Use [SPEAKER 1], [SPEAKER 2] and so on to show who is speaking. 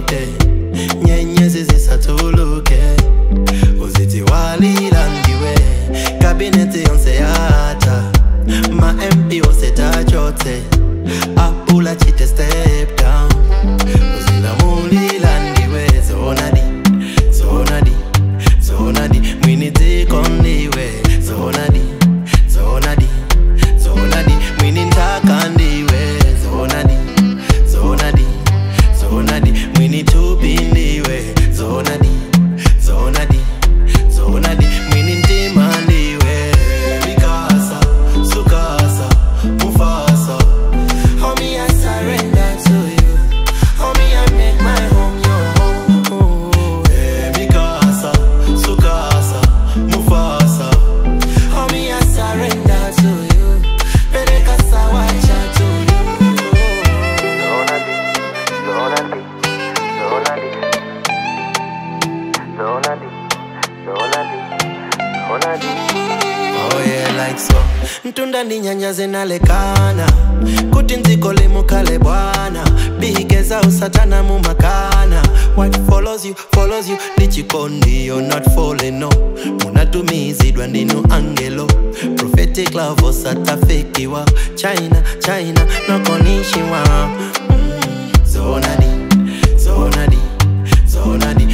[SPEAKER 1] ipite nyenyezi zisatuluke uzithi walila ndiwe kabineti yonse yata ma mp osetachote apula chite step down uzilamulila ndiwe zonadi zonadi zonadi mwinitiko ndiwe zonadi zonadi zonadi mwini ntaka ndiwe zonadi zonadi zonadi mwini tupi ndiwe zonadi zonadi zonadi mwini ntima ndiwe mikasa sukasa mufasa homie i surrender to you homie i make my home your home Eh, mikasa sukasa mufasa homie i surrender to you peleka sawacha to you
[SPEAKER 2] Zonadi, Zonadi, Zonadi, Zonadi, Zonadi, Zonadi.
[SPEAKER 1] Oh yeah, like so ntunda ndinyanyaze nalekana kuti ndziko limukale bwana bigeza usatana mumakana what follows you follows you ndichikondi you're not falling no munatumizidwa ndinu angelo prophetic love osatafikiwa china china nokonishiwa mm, zonadi zonadi zonadi